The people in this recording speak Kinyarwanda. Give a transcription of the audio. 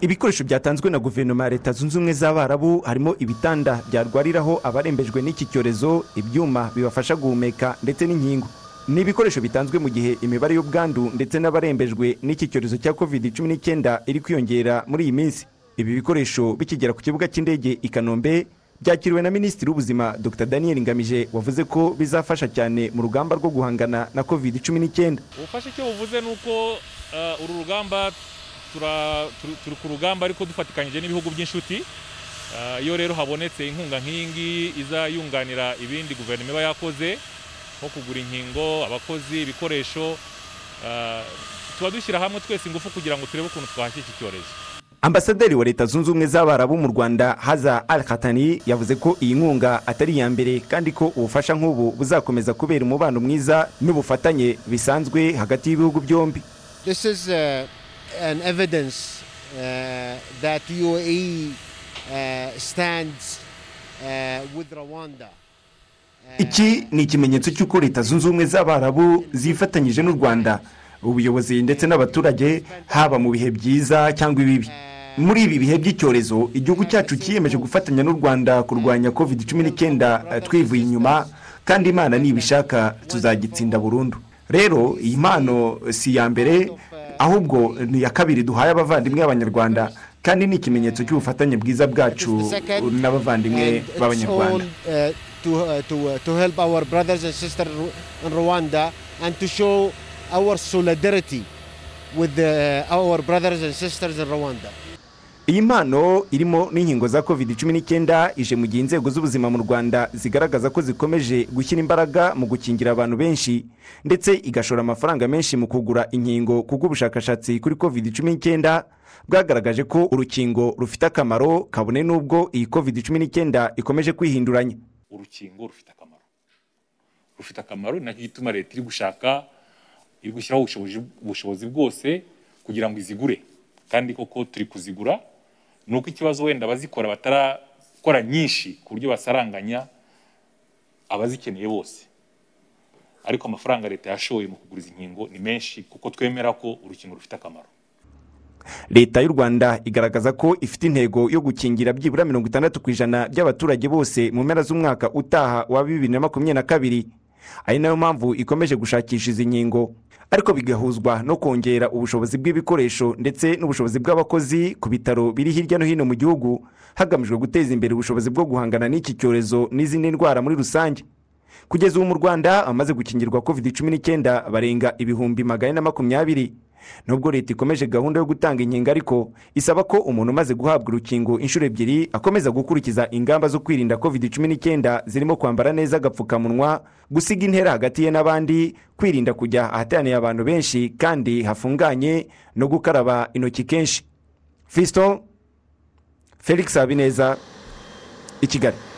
ibikoresho byatanzwe na guverinoma ya leta zunze ubumwe z'abarabu harimo ibitanda byarwariraho abarembejwe n'iki cyorezo ibyuma bibafasha guhumeka ndetse n'inkingo ni ibikoresho bitanzwe mu gihe imibare y'ubwandu ndetse n'abarembejwe n'iki cyorezo cya covid 19 iri kwiyongera muri iyi minsi ibi bikoresho bikigera ku kibuga cy'indege i kanombe byakiriwe na minisitiri w'ubuzima dr daniel ngamije wavuze ko bizafasha cyane mu rugamba rwo guhangana na covid 19 ubufasha icyo buvuze ni uko eh, uru rugamba tura- turi turi ku rugamba ariko dufatikanyije n'ibihugu by'inshuti Eh, iyo rero habonetse inkunga nk'iyi ngiyi iza yunganira ibindi guverinoma iba yakoze nko kugura inkingo abakozi ibikoresho eh, tuba dushyira hamwe twese ingufu kugira ngo turebe ukuntu twahashya iki cyorezo ambasaderi wa leta zunze ubumwe z'abarabu mu rwanda haza al khatani yavuze ko iyi nkunga atari iya mbere kandi ko ubufasha nk'ubu buzakomeza kubera umubano mwiza n'ubufatanye bisanzwe hagati y'ibihugu byombi This is uh, an evidence uh, that UAE uh, stands uh, with Rwanda. iki ni ikimenyetso cy'uko leta zunze ubumwe z'abarabu zifatanyije n'u rwanda ubuyobozi ndetse n'abaturage haba mu bihe byiza cyangwa ibibi muri ibi bihe by'icyorezo igihugu cyacu cyiyemeje gufatanya n'u rwanda kurwanya covid 19 twivuye inyuma kandi imana nibishaka tuzagitsinda burundu rero iyi mpano si iya mbere ahubwo ni iya kabiri duhaye abavandimwe b'abanyarwanda kandi ni ikimenyetso cy'ubufatanye bwiza bwacu n'abavandimwe And it's b'abanyarwanda all, uh, to, uh, to, uh, to help our brothers and sisters Ru- in Rwanda and to show our solidarity with uh, our brothers and sisters in Rwanda. iyi mpano irimo n'inkingo za covid 19 ije mu gihe inzego z'ubuzima mu rwanda zigaragaza ko zikomeje gushyira imbaraga mu gukingira abantu benshi ndetse igashora amafaranga menshi mu kugura inkingo kuko ubushakashatsi kuri covid 19 bwagaragaje ko urukingo rufite akamaro kabone n'ubwo iyi covid 19 ikomeje kwihinduranya urukingo rufite akamaro rufite akamaro ni nacyo gituma leta iri gushaka iri gushyiraho ubushobozi, ubushobozi bwose kugira ngo izigure kandi koko turi kuzigura ni uko ikibazo wenda abazikora batarakora nyinshi ku buryo basaranganya abazikeneye bose ariko amafaranga leta yashoye mu kugura izi nkingo ni menshi kuko twemera ko urukingo rufite akamaro leta y'u rwanda igaragaza ko ifite intego yo gukingira byibura mirongo itandatu ku ijana by'abaturage bose mu mpera z'umwaka utaha wa bibiri na makumyabiri na kabiri ari nayo mpamvu ikomeje gushakisha izi nkingo ariko bigahuzwa no kongera ubushobozi bw'ibikoresho ndetse n'ubushobozi bw'abakozi ku bitaro biri hirya no hino mu gihugu hagamijwe guteza imbere ubushobozi bwo guhangana n'iki cyorezo n'izindi ndwara muri rusange kugeza ubu mu rwanda amaze gukingirwa covid 19 barenga ibihumbi magana na makumyabiri nubwo leta ikomeje gahunda yo gutanga inkingo ariko isaba ko umuntu umaze guhabwa urukingo inshuro ebyiri akomeza gukurikiza ingamba zo kwirinda covid 19 zirimo kwambara neza agapfukamunwa gusiga intera hagati ye n'abandi kwirinda kujya ahateraniye abantu benshi kandi hafunganye no gukaraba intoki kenshi fisto felix habineza i kigali